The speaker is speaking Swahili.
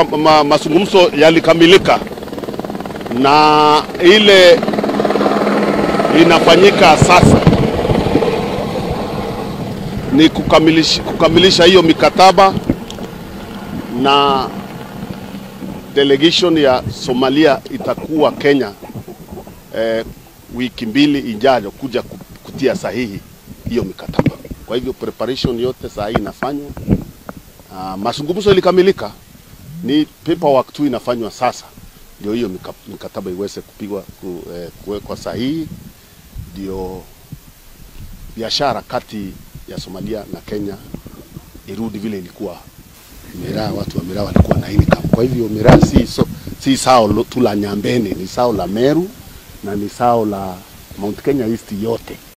ma, mazungumzo yalikamilika na ile inafanyika sasa ni kukamilisha, kukamilisha hiyo mikataba na delegation ya Somalia itakuwa Kenya eh, wiki mbili ijayo kuja kutia sahihi hiyo mikataba. Kwa hivyo preparation yote saa hii inafanywa. Uh, mazungumzo ilikamilika, ni paperwork tu inafanywa sasa, ndio hiyo mikataba iweze kupigwa ku, eh, kuwekwa sahihi, ndio biashara kati ya Somalia na Kenya irudi vile ilikuwa. Miraa, watu wa Miraa walikuwa na income. Kwa hivyo Miraa si, so, si sao tu la Nyambene, ni sao la Meru na ni sao la Mount Kenya East yote.